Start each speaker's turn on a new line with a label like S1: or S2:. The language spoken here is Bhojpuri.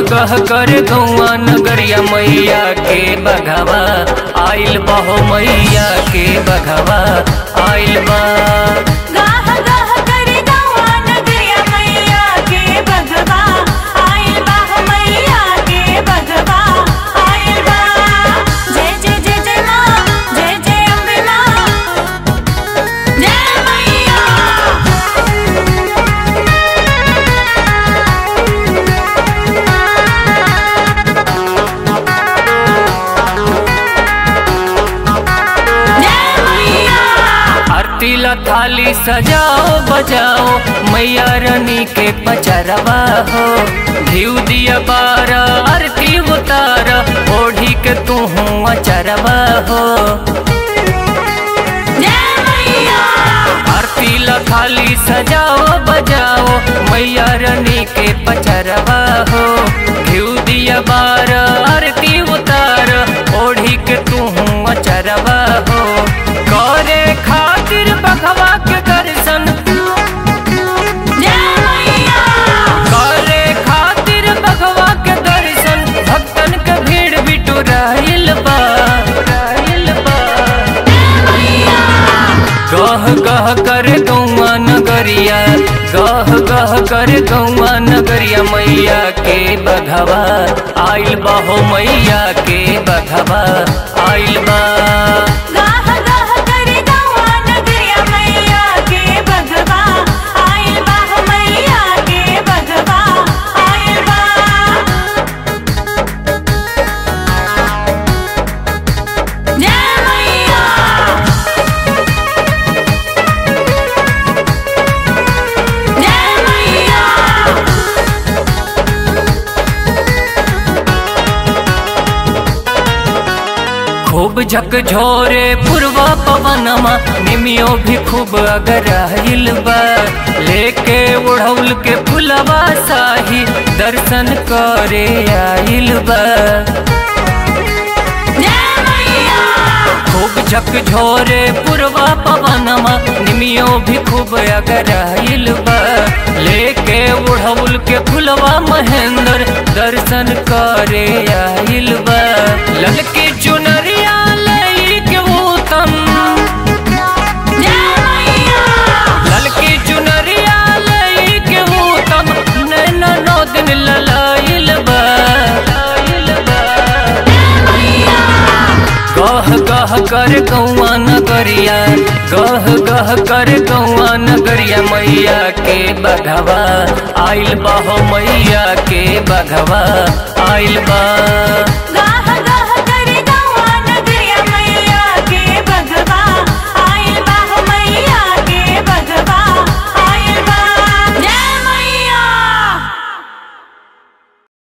S1: गह कर गौआ नगरिया मैया के बघवा आइल बहो मैया के बघवा आइल बा
S2: गाह गाह करे गौआ नगरिया मैया के बघवा आइल बा मैया के बघवा आइल बा जय जय जय जय माँ जय जय अम्बे माँ जय मैया जय मैया
S1: आरती ला थाली सजाओ बजाओ मैया रानी के पचरवा हो घीव दिया बारा आरती उतारा ओढ़ी के तू अचरवा हो
S2: जय मैया
S1: आरती ला थाली सजाओ बजाओ मैया रानी के पचरवा हो घीव दिया बारा आरती उतार ओढ़ी के तू अचरवा हो करे खातिर बघवा के दर्शन
S2: जय मैया
S1: करे खातिर बघवा के दर्शन भक्तन के भीड़ बिटू रहल बा रहल बा गह गह कर गौआ नगरिया गह गह कर गौआ नगरिया मैया के बघवा आइल बा हो मैया के बघवा आइल बा
S2: गाह गाह करे गौआ नगरिया मैया के बघवा आइल बा मैया के बघवा आइल बा जय मैया जय मैया
S1: खूब झकझोरे पूर्वा पवनमा निमियो भी खूब अगर आइल बा लेके उड़ौल के फुलवा साही दर्शन करे आइल बा
S2: जय मैया
S1: खूब झकझोरे पूर्वा पवनमा निमियो भी खूब अगर आइल बा लेके उड़ौल के फुलवा महेंद्र दर्शन करे आइल बा ललकी चुनरिया लई के उत्तम
S2: जय मैया
S1: ललकी चुनरिया लई के उत्तम नैना नौ दिन ललाइल बा ललाइल बा गह गह कर गौआ नगरिया गह गह कर गौआ नगरिया मैया के बघवा आइल बा हो मैया के बघवा आइल बा